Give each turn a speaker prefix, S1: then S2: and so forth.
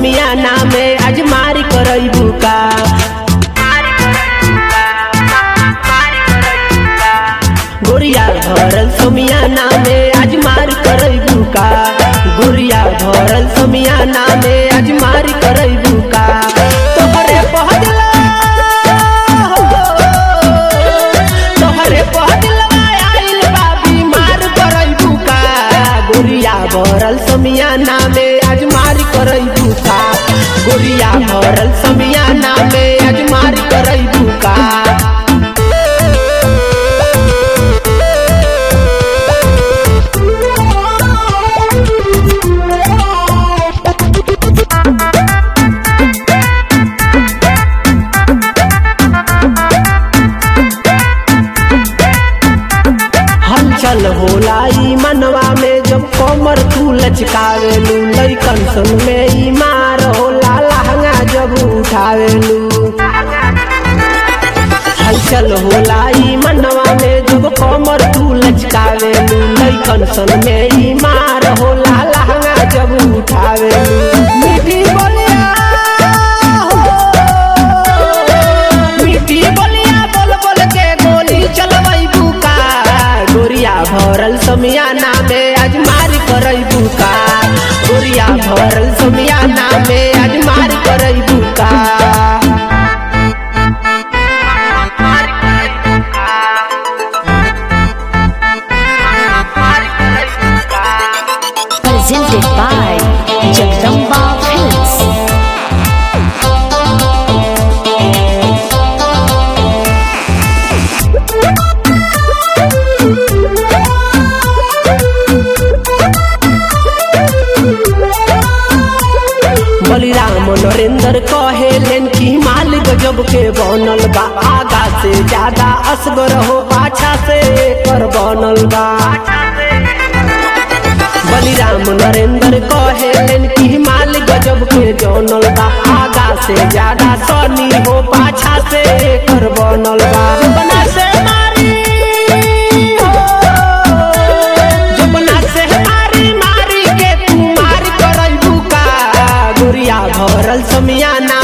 S1: समियाना में आज मारी करैबू का गोरिया भरल समियाना में आज मारी करैबू का गोरिया भरल समियाना में आज मारी करैबू का तोहरे पहला तोहरे पहलवा आइल बा बीमार करैबू का गोरिया भरल समियाना में आज मारी करैबू का गोरिया भरल समियाना में आज मारी करैबू का हलचल होला ई मनवा में जब कमर तू लचकावेलू लइकन संग में ई मार होला लहंगा जब उठावेलू हलचल होला ई मनवा में जब कमर तू लचकावेलू लइकन संग में ई मार होला लहंगा जब उठावेलू मीठी बोलिया हो मीठी बोलिया बोल बोल के गोली चलवई बुका गोरिया भरल समियाना में आज मारी करई बुका गोरिया भरल समियाना में आज मारी करई बुका
S2: presented by Jagdamba Films.
S1: Baliram Narendra कहेलेन कि माल गजब के बनल बा आगा से ज्यादा असगर हो पाछा से कर बनल बा बलिराम नरेंद्र कहेलेन कि माल गजब के जनल बा आगा से ज्यादा सनी हो पाछा से कर बनल बा बना से मारी हो जबना से मारी मारी के तू मार करई बुका गोरिया भरल समियाना